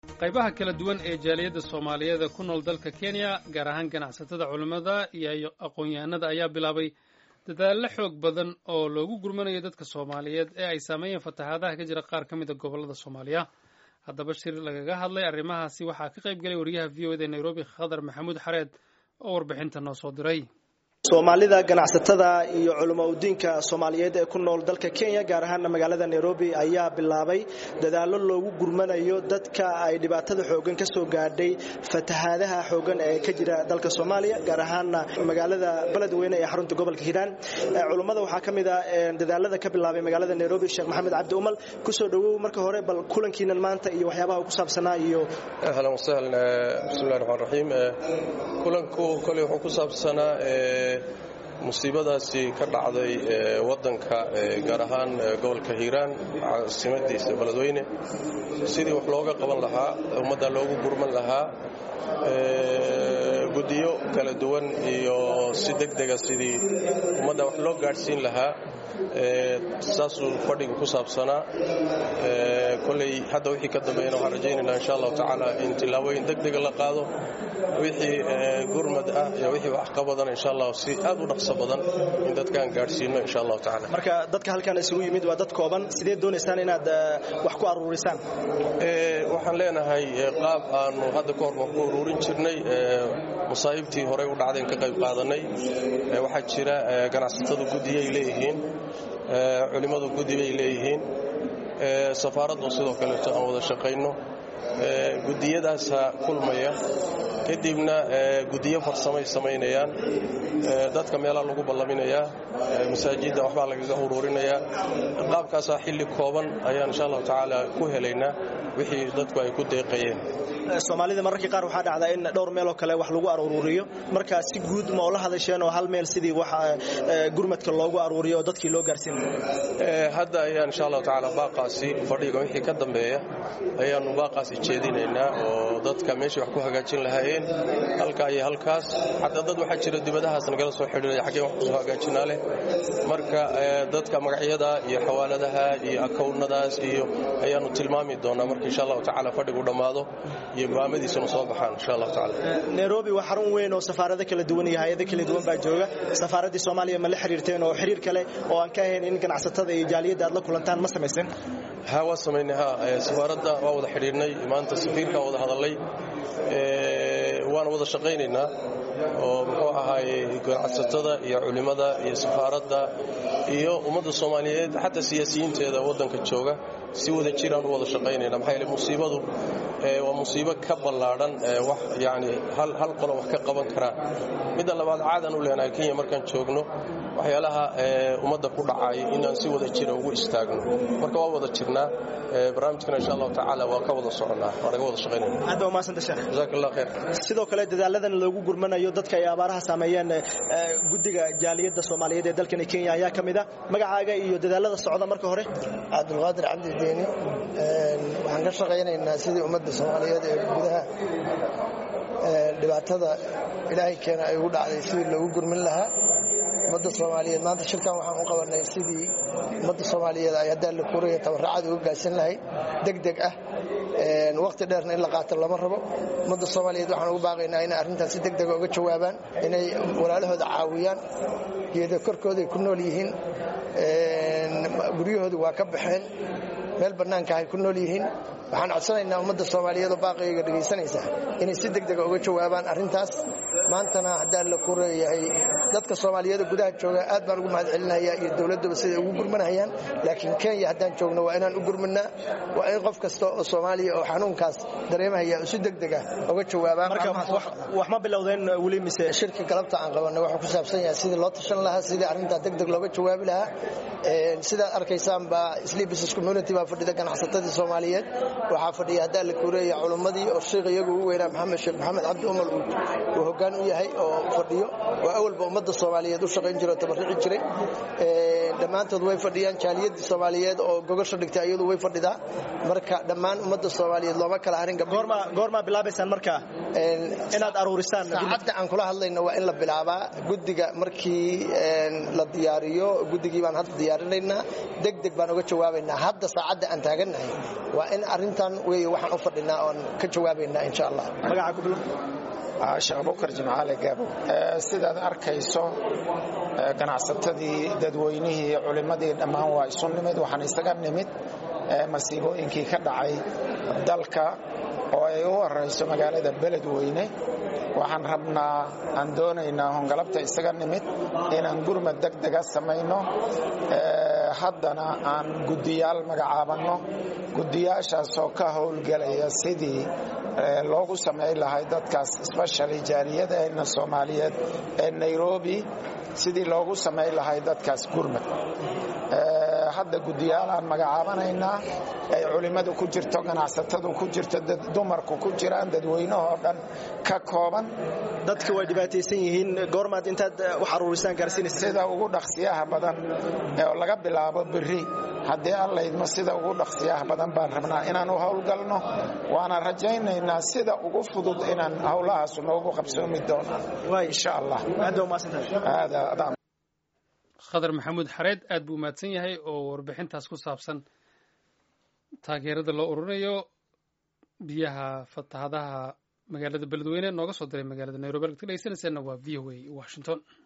qaybaha kala duwan ee jaaliyadda soomaaliyeed ee ku nool dalka kenya gaar ahaan ganacsatada culimmada iyo aqoon-yahanada ayaa bilaabay dadaallo xoog badan oo loogu gurmanayo dadka soomaaliyeed ee ay saameeyeen fatahaadaha ka jira qaar ka mid a gobollada soomaaliya haddaba shir lagaga hadlay arrimahaasi waxaa ka qayb galay wariyaha v o ed ee nairobi khadar maxamuud xareed oo warbixinta noo soo diray soomaalida ganacsatada iyo culamo udiinka soomaaliyeed ee ku nool dalka kenya gaar ahaana magaalada nairobi ayaa bilaabay dadaallo loogu gurmanayo dadka ay dhibaatada xoogan ka soo gaadhay fatahaadaha xoogan ee ka jira dalka soomaaliya gaar ahaana magaalada beledweyne ee xarunta gobolka hiiraan culummada waxaa ka mid a dadaalada ka bilaabay magaalada nairobi sheekh maxamed cabdi umal kusoo dhowow marka hore bal kulankiinan maanta iyo waxyaabaha ku saabsanaa iyo ahlan wasahlan bismillahi raxmaan raxiim kulanku koley wuxuu ku saabsanaa musiibadaasi ka dhacday wadanka gaar ahaan gobolka hiiraan caasimadiisa beledweyne sidii wax looga qaban lahaa ummadda loogu gurman lahaa guddiyo kala duwan iyo si degdega sidii ummadda wax loo gaadhsiin lahaa saasuu fadhiga ku saabsanaa koley hadda wixii ka dambeeyana waxaan rajaynaynaa insha allahu tacaala in tillaabooyin degdega la qaado wixii gurmad ah iyo wixii wax ka badan insha allah si aad u dhaqso badan in dadkaan gaadhsiino insha allahu tacaala marka dadka halkan isugu yimid waa dad kooban sidee doonaysaan inaad wax ku aruurisaan waxaan leenahay qaab aanu hadda ka hor wax ku uruurin jirnay masaa'ibtii horey u dhacdayn ka qayb qaadanay waxaa jira ganacsatadu guddiyay leeyihiin culimmadu guddi bay leeyihiin safaaraddu sidoo kaleeto aan wada shaqayno guddiyadaasa kulmaya kadibna guddiyo farsamay samaynayaan dadka meelaa lagu ballaminayaa masaajidda waxbaa lagaga uruurinayaa qaabkaasaa xilli kooban ayaan insha allahu tacaala ku helaynaa wixii dadku ay ku deeqayeen soomaalida mararkii qaar waxaa dhacdaa in dhowr meeloo kale wax lagu aruuriyo markaa si guud ma oo la hadasheen oo hal meel sidii wax gurmadka loogu aruuriyo oo dadkii loo gaarsiin hadda ayaan insha allahu tacaala baaqaasi fadhiga wixii ka dambeeya ayaannu baaqaasi jeedinaynaa oo dadka meeshii wax ku hagaajin lahaayeen halkaa iyo halkaas xataa dad waxaa jira dibadahaas nagala soo xidhiiraya xaggeen wax kusoo hagaajinaa leh marka dadka magacyada iyo xawaaladaha iyo akownnadaas iyo ayaannu tilmaami doonaa marka insha allahu tacaala fadhigu dhammaado iyo go'aamadiisuna soo baxaan insha allahu tacaala nairobi waa xarun weyn oo safaarado kala duwan iyo hay-ado kala duwan baa jooga safaaraddii soomaaliya ma la xiriirteen oo xiriir kale oo aan ka ahayn in ganacsatada iyo jaaliyadda aad la kulantaan ma samaysan ha waa samaynay ha safaaradda waa wada xidhiirnay maanta safiirkaa wada hadallay waana wada shaqaynaynaa oo muxuu ahaaye ganacsatada iyo culimmada iyo safaaradda iyo ummadda soomaaliyeed xataa siyaasiyiinteeda waddanka jooga si wada jiraan u wada shaqaynayna maxaa yeele musiibadu waa musiibo ka ballaadhan wax yani hal qolo wax ka qaban karaa midda labaad caadan u leenahay kenya markaan joogno waxyaalaha ummadda ku dhacay inaan si wada jira ugu istaagno marka waa wada jirnaa barnaamijkana insha allahu tacaala waa ka wada soconnaa waa naga wada shaqaynayna aad baa umahadsanta sheekh jazaak allah khayr sidoo kale dadaaladan loogu gurmanayo dadka ay abaaraha saameeyeen guddiga jaaliyadda soomaaliyeed ee dalkani kenya ayaa ka mid a magacaaga iyo dadaalada socda marka hore cabdulqaadir cabdideeni waxaan ka shaqaynaynaa sidii ummadda soomaaliyeed ee gudaha dhibaatada ilaahay keena ay ugu dhacday sidii loogu gurmin lahaa ummadda soomaaliyeed maanta shirkan waxaan u qabanay sidii ummadda soomaaliyeed ay haddaan la kuraya tabarracada uga gaarsan lahayd degdeg ah waqti dheerna in la qaato lama rabo ummadda soomaaliyeed waxaan ugu baaqaynaa inay arrintaas si degdega uga jawaabaan inay walaalahooda caawiyaan geeda korkooday ku nool yihiin guryahooda waa ka baxeen meel bannaanka ay ku nool yihiin waxaan codsanaynaa ummadda soomaaliyeed oo baaqayga dhegaysanaysa inay si degdega uga jawaabaan arrintaas maantana haddaan la kureeyahay dadka soomaaliyeed oo gudaha jooga aad baan ugu mahad celinaya iyo dowladduba siday ugu gurmanayaan laakiin kenya haddaan joogno waa inaan u gurmanaa waa in qof kasta oo soomaaliya oo xanuunkaas dareemahaya si degdega uga jawaabaan wax ma bilowdeen weli mise shirka galabta aan qabanay wuxuu ku saabsan yahay sidii loo tashan lahaa sidii arrintaa degdeg looga jawaabi lahaa sidaad arkaysaan baa sleep business community baa fadhida ganacsatadii soomaaliyeed waxaa fadhiya haddaan la kureeya culummadii oo sheikh iyagu ugu weynaa maxamed sheekh maxamed cabdi umar uu hoggaan u u yahay oo fadhiyo oo awalba ummadda soomaaliyeed u shaqayn jira oo tabarrici jiray dhammaantood way fadhiyaan jaaliyadii soomaaliyeed oo gogosha dhigtay iyadu way fadhidaa marka dhammaan ummadda soomaaliyeed looma kala harin goormaa bilaabaysaan marka inaad aruurisaan saacadda aan kula hadlayno waa in la bilaabaa guddiga markii la diyaariyo guddigii baan hadda diyaarinaynaa deg deg baan uga jawaabaynaa hadda saacadda aan taagannahay waa in arrintan wey waxaan u fadhinaa oon ka jawaabaynaa insha allah magaca ku bilo sheekh bukar jimcaale gaabo sidaad arkayso ganacsatadii dadweynihii culimmadii dhammaan waa isu nimid waxaan isaga nimid masiibooyinkii ka dhacay dalka oo ay u horayso magaalada beledweyne waxaan rabnaa aan doonaynaa hongalabta isaga nimid inaan gurmad deg dega samayno haddana aan guddiyaal magacaabanno guddiyaashaasoo ka howlgelaya sidii loogu samayn lahay dadkaas especially jaaliyadeenna soomaaliyeed ee nairobi sidii loogu samayn lahay dadkaas gurmad hadda guddiyaalaan magacaabanaynaa ay culimmadu ku jirto ganacsatadu ku jirto dumarku ku jiraan dadweynahoo dhan ka kooban dadka way dhibaataysan yihiin goormaad intaad wax aruurisaan gaarsiinaysa sida ugu dhaqsiyaha badan oo laga bilaabo berri haddii allaydmo sida ugu dhaqsiyaha badan baan rabnaa inaan u howlgalno waana rajaynaynaa sida ugu fudud inaan howlahaasu noogu qabsoomi doono insha allah khadar maxamuud xareed aad buu mahadsan yahay oo warbixintaas ku saabsan taageerada loo ururinayo biyaha fatahadaha magaalada beledweyne nooga soo diray magaalada nairobi halkaad ka dhegeysanayseena waa v o a washington